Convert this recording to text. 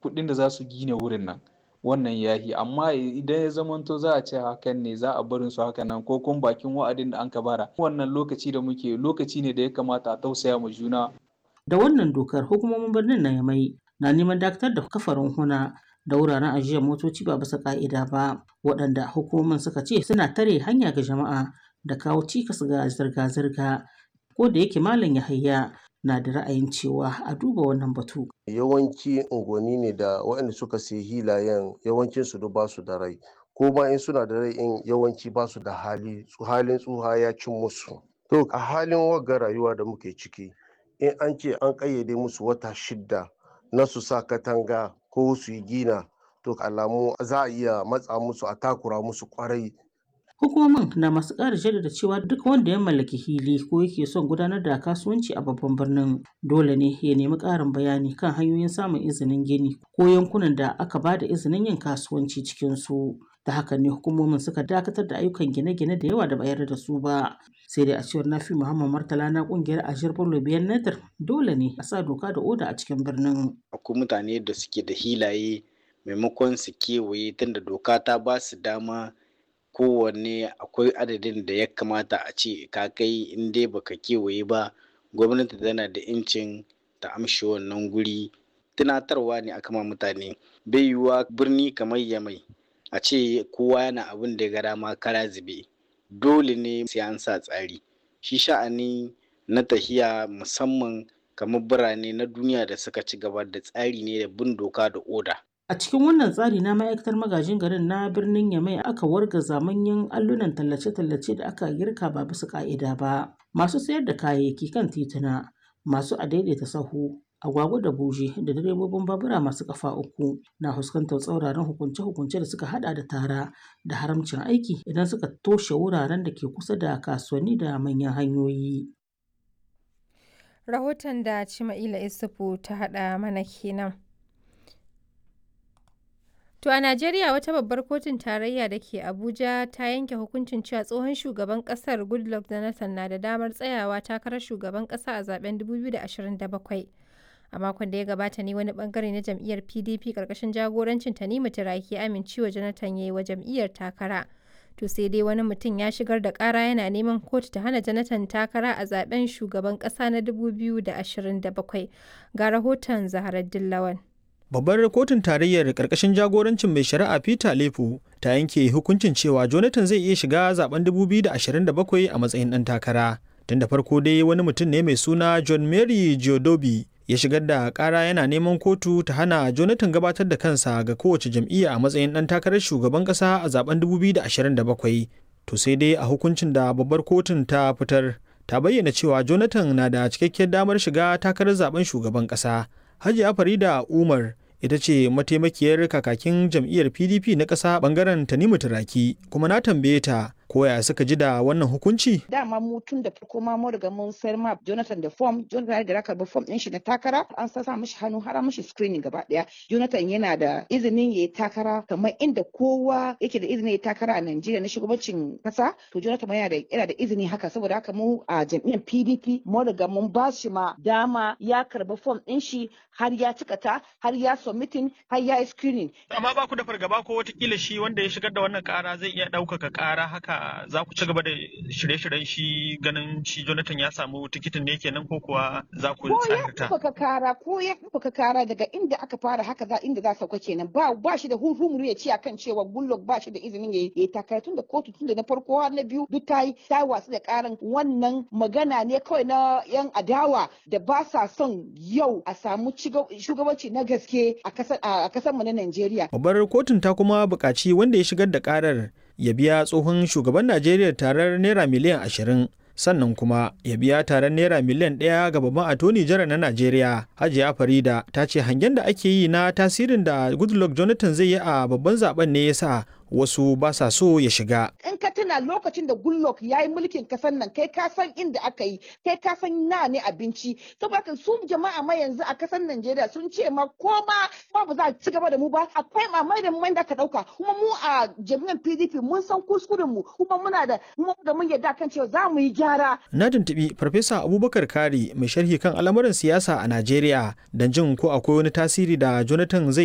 kuɗin da za su gina wurin nan wannan yahi amma idan ya zamanto za a ce hakan ne za a barin su haka nan ko kuma bakin wa'adin da an ka bara wannan lokaci da muke lokaci ne da ya kamata a tausaya ma juna da wannan dokar hukumomin birnin na yamai na neman dakatar da kafarin huna da wuraren ajiyar motoci ba bisa ka'ida ba waɗanda hukumomin suka ce suna tare hanya ga jama'a da kawo cikas ga zirga-zirga ko da yake malam yahaya na da ra'ayin cewa a duba wannan batu yawanci unguwanni ne da waɗanda suka sayi hilayen yawancin su ba su da rai ko ma in suna da rai in yawanci ba su da hali halin tsuha ya cin musu to a halin wagga rayuwa da muke ciki in an ce an ƙayyade musu wata shidda na su sa katanga ko su yi gina to alamu za a iya matsa musu a takura musu kwarai Hukumomin na masu ƙara jaddada cewa duk wanda ya mallaki hili ko yake son gudanar da kasuwanci a babban birnin dole ne ya nemi ƙarin bayani kan hanyoyin samun izinin gini ko yankunan da aka ba da izinin yin kasuwanci cikin su. Da haka ne hukumomin suka dakatar da ayyukan gine-gine da yawa da bayar da su ba. Sai dai a cewar Nafi Muhammad Martala na kungiyar Ashir Bello Biyan Nadir dole ne a sa doka da oda a cikin birnin. Akwai mutane da suke da hilaye maimakon su kewaye tunda doka ta ba su dama kowanne akwai adadin da ya kamata a ce ka kai in dai baka kewaye ba gwamnati tana da incin ta amshi wannan guri tunatarwa ne aka ma mutane bai yiwuwa birni kamar yamai a ce kowa yana abin da ya ga dama kara zube dole ne sai an sa tsari shi sha'ani na tahiya musamman kamar birane na duniya da suka ci gaba da tsari ne da bin doka da oda A cikin wannan tsari na ma'aikatar magajin garin na birnin Yamai aka wargaza manyan allunan tallace-tallace da aka girka ba bisa ka'ida ba. Masu sayar da kayayyaki kan tituna, masu adaidaita sahu, agwagwa da buje da direbobin babura masu kafa uku na fuskantar tsauraran hukunce-hukunce da suka hada da tara da haramcin aiki idan suka toshe wuraren da ke kusa da kasuwanni da manyan hanyoyi. Rahoton da Cima'ila Isufu ta haɗa mana kenan. To a Najeriya wata babbar kotun tarayya da ke Abuja ta yanke hukuncin cewa tsohon shugaban kasar Goodluck Jonathan na da damar tsayawa takarar shugaban kasa a zaben 2027. A makon da ya gabata ne wani bangare na jam'iyyar PDP karkashin jagorancin Tanimu Turaki amincewa Jonathan ya yi wa jam'iyyar takara. To sai dai wani mutum ya shigar da kara yana neman kotu ta hana Jonathan takara a zaben shugaban kasa na 2027. Ga rahoton Zaharar Dillawan. Babbar kotun tarayyar ƙarƙashin jagorancin mai shari'a Peter Lefu ta yanke hukuncin cewa Jonathan zai iya shiga zaben 2027 a matsayin ɗan takara. Tun da farko dai wani mutum ne mai suna John Mary Giodobi ya shigar da ƙara yana neman kotu ta hana Jonathan gabatar da kansa ga kowace jam'iyya a matsayin ɗan takarar shugaban ƙasa a zaben 2027. To sai dai a hukuncin da babbar kotun ta fitar ta bayyana cewa Jonathan na da cikakkiyar damar shiga takarar zaben shugaban ƙasa. Hajiya Farida Umar ita ce mataimakiyar kakakin jam'iyyar PDP na ƙasa ɓangaren Tanimu Turaki kuma na tambaye ta koya suka ji da wannan hukunci? Dama mu tun da farko ma mu riga mun sayar ma Jonathan da form, Jonathan da raka ba form din shi na takara, an sa mishi hannu har mishi screening gaba daya. Jonathan yana da izinin yayi takara kamar inda kowa yake da izinin yayi takara a Najeriya na shugabancin kasa, to Jonathan yana da yana da izini haka saboda haka mu a jam'iyyar PDP mu riga mun ba shi ma dama ya karba form din shi har ya cika ta, har ya submitting, har ya yi screening. Amma ba ku da fargaba ko watakila shi wanda ya shigar da wannan kara zai iya ɗaukaka kara haka za ku ci gaba da shirye-shiryen shi ganin shi Jonathan ya samu tikitin ne kenan ko kuwa za ku tsarta? Ko ya kara ko ya ɗaukaka kara daga inda aka fara haka za inda za sauka kenan ba ba shi da hurhumuru ya ce akan cewa Goodluck ba shi da izinin ya yi takara tun da kotu tun da na farko har na biyu duk ta yi ta wasu da karan wannan magana ne kawai na yan adawa da ba sa son yau a samu shugabanci na gaske a kasar mu na Najeriya. Babbar kotun ta kuma buƙaci wanda ya shigar da karar ya biya tsohon shugaban Najeriya tarar naira miliyan ashirin sannan kuma ya biya tarar naira miliyan ɗaya ga babban atoni jara na Najeriya Hajiya Farida ta ce hangen da ake yi na tasirin da Goodluck Jonathan zai yi a babban zaben ne yasa wasu ba sa so ya shiga. In ka tuna lokacin da Goodluck ya yi mulkin kasan nan kai ka san inda aka yi kai ka san na ne abinci saboda su jama'a ma yanzu a kasan Najeriya sun ce ma ko ma ba ba za a ci gaba da mu ba akwai mamai da mai da ka dauka kuma mu a jami'an PDP mun san kuskuren mu kuma muna da mu da mun yarda kan cewa za mu yi gyara. Na tuntubi Farfesa Abubakar Kari mai sharhi kan al'amuran siyasa a Najeriya don jin ko akwai wani tasiri da Jonathan zai